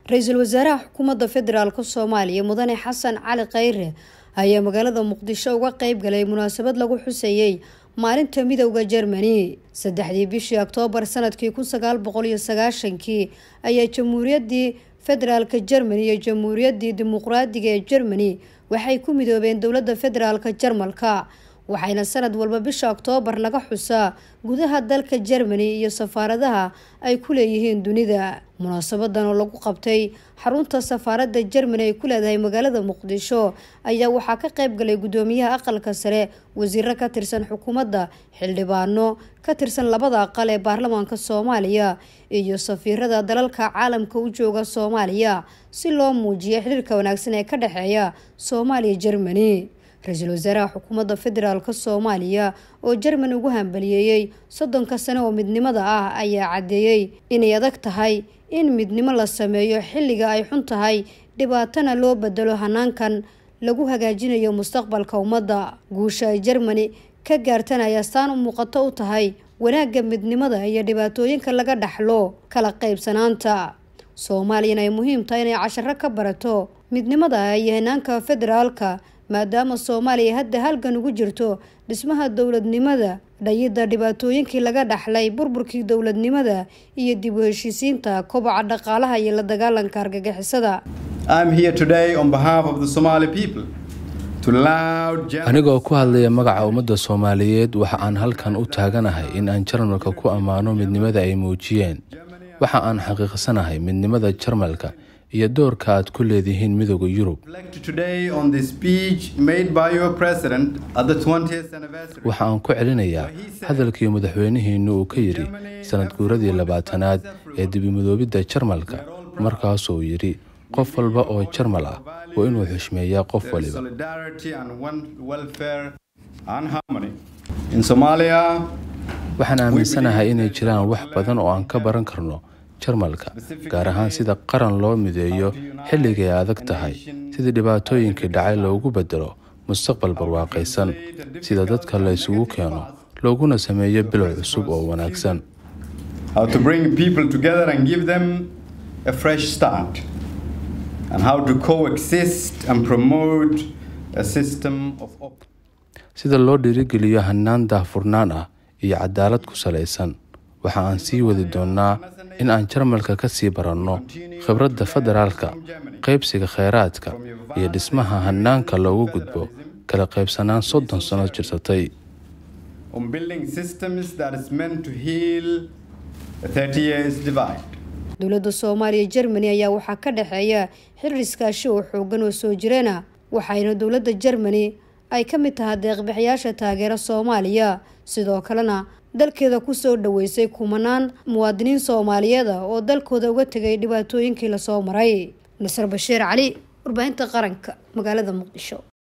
ra-iisul wasaaraha xukuumadda federaalk soomaaliya mudane xasan cali khayre ayaa magaalada muqdisho uga qeyb galay munaasabad lagu xuseeyey maalinta midowda jermani saddexdii bishii oktoobar sanadkii kun sagaal boqol iyo sagaashankii ayaa jamhuuriyaddii federaalka jermani iyo jamhuuriyaddii dimuqraadiga ee jermani waxay ku midoobeen dowladda federaalka jarmalka waxayna sanad walba bisha oktoobar laga xusaa gudaha dalka jermani iyo safaaradaha ay ku leeyihiin dunida munaasabadan oo lagu qabtay xarunta safaaradda jermani ay ku leedahay magaalada muqdisho ayaa waxaa ka qeyb galay guddoomiyaha aqalka sare wasiiro ka tirsan xukuumadda xildhibaano ka tirsan labada aqal ee baarlamaanka soomaaliya iyo safiirada dalalka caalamka u jooga soomaaliya si loo muujiyo xiriirka wanaagsan ee ka dhexeeya soomaaliya jermani ra-iisul wasaaraha xukuumadda federaalk soomaaliya oo jermani ugu hambaliyeeyey soddonka sane oo midnimada ah ayaa caddeeyey inay adag tahay in midnimo la sameeyo xilliga ay xun tahay dhibaatana loo bedelo hanaankan lagu hagaajinayo mustaqbalka ummadda guusha ay jermani ka gaartana ay astaan u muuqato u tahay wanaagga midnimada iyo dhibaatooyinka laga dhaxlo kala qaybsanaanta soomaaliyana ay muhiim tahay inay casharo ka barato midnimada iyo hanaanka federaalka maadaama soomaaliya hadda halgan ugu jirto dhismaha dowladnimada dhayidda dhibaatooyinkii laga dhaxlay burburkii dowladnimada iyo dib u heshiisiinta koboca dhaqaalaha iyo la dagaalanka argagixisada anigoo ku hadlaya magaca ummadda soomaaliyeed waxa aan halkan u taaganahay in aan jarmalka ku ammaano midnimada ay muujiyeen waxa aan xaqiiqsanahay midnimada jarmalka iyo doorka aad ku leedihiin midooda yurub waxa aan ku celinayaa hadalkii madaxweynihiinu uu ka yidhi sanad guuradii labaatanaad ee dibimadoobidda jarmalka markaasuu yidhi qof walba oo jarmal ah waa inuu xushmeeyaa qof waliba waxaan aaminsanahay inay jiraan wax badan oo aan ka baran karno jarmalka gaar ahaan sida qaran loo mideeyo xilligay adag tahay sidii dhibaatooyinkii dhacay loogu bedelo mustaqbal barwaaqaysan sida dadka la isugu keeno looguna sameeyo bilow cusub oo wanaagsan sida loo dhiirigeliyo hanaan daahfurnaan ah iyo cadaalad ku salaysan waxa aan sii wadi doonnaa in aan jarmalka ka sii baranno khibradda federaalka qaybsiga kheyraadka iyo dhismaha hanaanka loogu gudbo kala qaybsanaan soddon sano jirsatay dowladda soomaaliya jermani ayaa waxaa ka dhexeeya xiriir iskaashi oo xoogan oo soo jireena waxayna dowladda jermani ay ka mid tahay deeqbixiyaasha taageera soomaaliya sidoo kalena dalkeeda kusoo dhaweysay kumanaan muwaadiniin soomaaliyeed ah oo dalkooda uga tegay dhibaatooyinkii lasoo maray nasar bashiir cali warbaahinta qaranka magaalada muqdisho